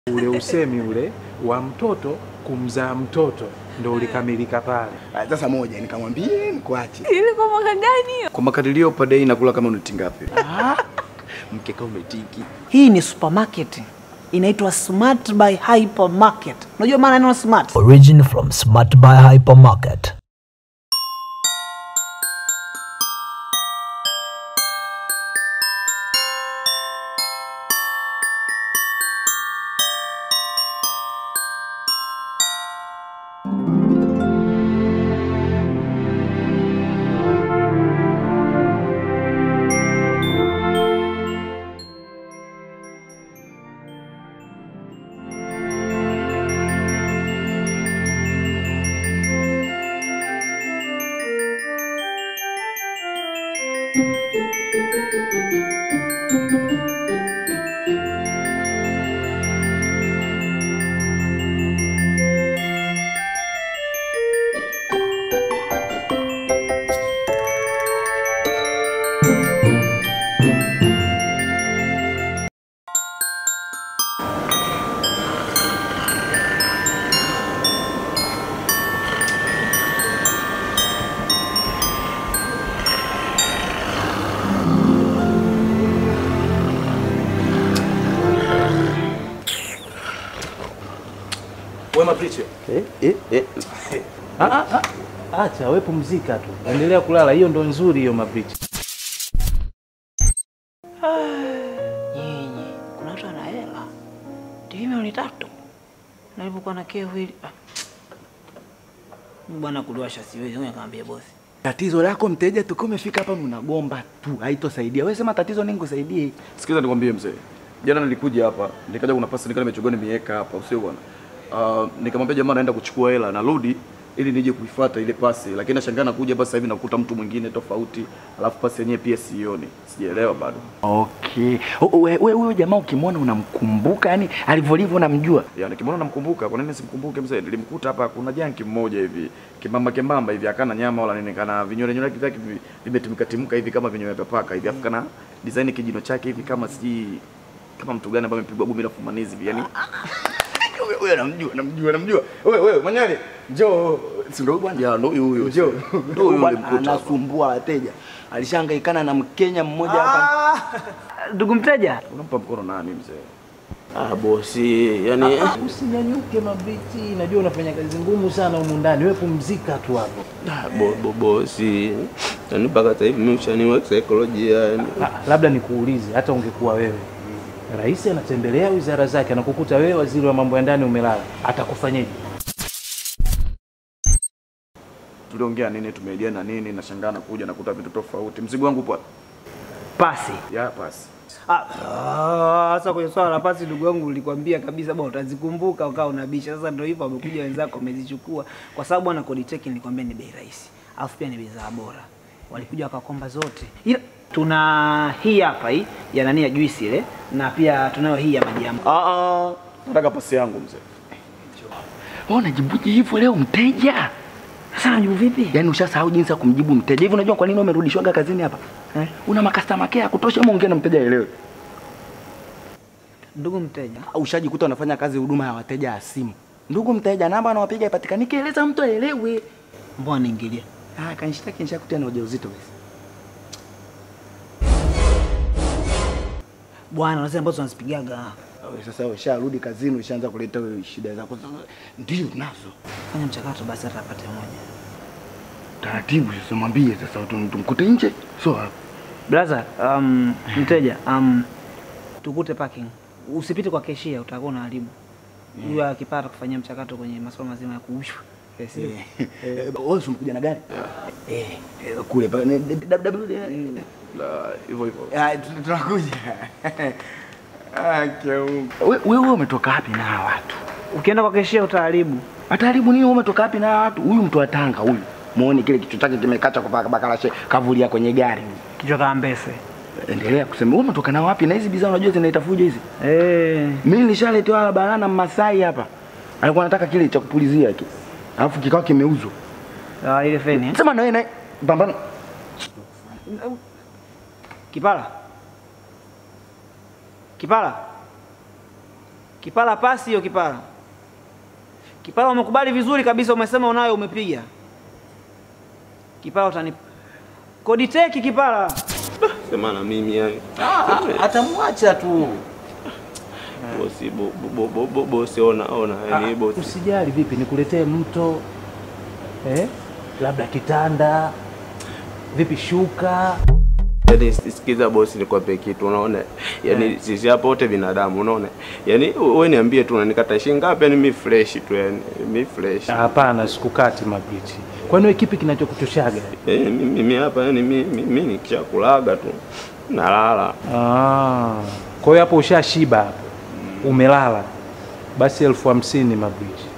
ule usemi ule wa mtoto kumzaa mtoto ndo ulikamilika pale. Ah, Sasa moja nikamwambie nikuache. Ilikuwa mwaka gani hiyo? Kwa makadirio per day nakula kama uniti ngapi? Mkeka umetiki. Hii ni supermarket inaitwa Smart by Hypermarket. Unajua maana neno smart? Origin from Smart Buy Hypermarket. Wema Pricho. Eh, eh, eh. Ah, ah, ah. Acha we pumzika tu, endelea kulala. Hiyo ndo nzuri hiyo mapricho. Nyinyi, kuna watu ana hela. TV milioni tatu. Na nilipokuwa na keo hili. Ah. Bwana kuliwasha siwezi, ngoja nikamwambie bosi. Tatizo lako mteja, tuko umefika hapa unagomba tu, haitosaidia. Wewe sema tatizo nini nikusaidie? Sikiza nikwambie mzee. Jana nilikuja hapa, nikaja kuna pasi nikawa nimechogua nimeweka hapa, usio bwana. Uh, nikamwambia jamaa naenda kuchukua hela narudi ili nije kuifuata ile pasi, lakini nashangaa nakuja hapa sasa hivi nakuta mtu mwingine tofauti, alafu pasi yenyewe pia sioni. Sijaelewa bado. Okay. Wewe huyo jamaa ukimwona unamkumbuka, yani alivyolivyo unamjua. Ya nikimwona namkumbuka, kwa nini simkumbuke mzee? Nilimkuta hapa kuna janki mmoja hivi, kembamba kembamba hivi, akana nyama wala nini, kana vinywele nywele vyake vi- vimetimka timka hivi kama vinywele vya paka hivi, afu kana design kijino chake hivi kama sijui kama mtu gani ambaye amepigwa gumi la fumanizi hivi, yani Wewe wewe namjua, namjua, namjua. Wewe wewe Manyali, njoo. Si ndio bwana? ya ndo huyo huyo. Njoo. Ndio huyo Bwana nilimkuta hapa. anasumbua wateja. Alishangaikana na Mkenya mmoja hapa. Ndugu mteja, Unampa mkono nani mzee? Ah, bosi, yani Usinyanyuke mabrichi, najua unafanya kazi ngumu sana humu ndani. We pumzika tu hapo. ah, bo, bo, bosi. Yani mpaka sasa hivi mimi ushaniwa saikolojia yani. Ah, labda nikuulize, hata ungekuwa wewe, rais anatembelea wizara zake, anakukuta wewe waziri wa mambo ya ndani umelala, atakufanyaje? Tuliongea nini, tumeahidiana nini, nashangaa nakuja nakuta vitu tofauti. Mzigo wangu upo wapi? pasi. Ya pasi. Ah, ah, sasa kwenye swala la pasi ndugu yangu nilikwambia kabisa bwana utazikumbuka ukawa unabisha. Sasa ndio hivyo wamekuja wenzako wamezichukua kwa sababu bwana Code Tech nilikwambia ni bei rahisi. Alafu pia ni bidhaa bora. Walikuja wakakomba zote. Ila tuna hii hapa hii ya nani ya juice ile na pia tunayo hii ya maji ya Ah ah, nataka pasi yangu mzee. Wewe unajibuje hivyo leo mteja? Sasa najibu vipi? Yaani ushasahau jinsi ya kumjibu mteja. Hivi unajua kwa nini umerudishwaga kazini hapa? Eh? Una makastama care ya kutosha ama ongea na mteja aelewe. Ndugu mteja, Au ushajikuta unafanya kazi huduma ya wateja ya simu. Ndugu mteja, namba anawapiga ipatikanike, eleza mtu aelewe. mbona niingilia? Ah, kanishtaki nishakutia na ujauzito basi. Bwana unasema ambazo tunazipigaga. Wewe sasa usharudi kazini ushaanza kuleta wewe shida zako. Sasa, Ndio nazo. Fanya mchakato basi hata apate moja. Taratibu sasa mwambie sasa tum- tumkute nje. So hapo. Brother, um, mteja, um, tukute parking. Usipite kwa keshia utakuwa unaharibu. Huyo akipata kufanyia mchakato kwenye masuala mazima ya kuushwa. Yes, Eh, wewe usimkuja na gari? Eh, eh, kule pa ne- d- d- w- La hivyo hivyo. Ah, tu- tunakuja. Ah, kiau. Wewe wewe umetoka wapi na hawa watu? Ukienda kwa keshia utaharibu. Hataribu nini wewe umetoka wapi na hawa watu? Huyu mtu wa Tanga huyu. Muone kile kichwa chake kimekacha kwa bakalashe kavulia kwenye gari. Kichwa kama mbese. Endelea kusema wewe umetoka na wapi na hizi bidhaa unajua zinaitafuja hizi? Eh, Mimi nilishaletewa banana Masai hapa. Alikuwa anataka kile cha kupulizia hiki. Alafu kikawa kimeuzwa. ah, ile feni. eh? Sema na wewe na pambana. Kipala. Kipala. Kipala pasi hiyo kipala. Kipala umekubali vizuri kabisa, umesema unayo, umepiga. Kipala utani kodi teki kipala. Sema na mimi yani. Atamwacha tu. Bosi bo, bo, bo, bo, bosi ona ona yani Ah, bosi. Usijali, vipi nikuletee mto eh? labda kitanda, vipi shuka Yaani sikiza bosi, nikwambie kitu unaona, yaani sisi hapa wote binadamu unaona, yaani wewe niambie tu unanikata shilingi ngapi? Yani mi fresh tu, yani mi fresh. Hapana, sikukati Magriti. Kwani wewe kipi kinachokuchoshaga? Eh, mi- mimi hapa yani mi, mi, mi nikishakulaga tu nalala. Ah, kwa hiyo hapo ushashiba hapo, umelala. Basi elfu hamsini Magriti.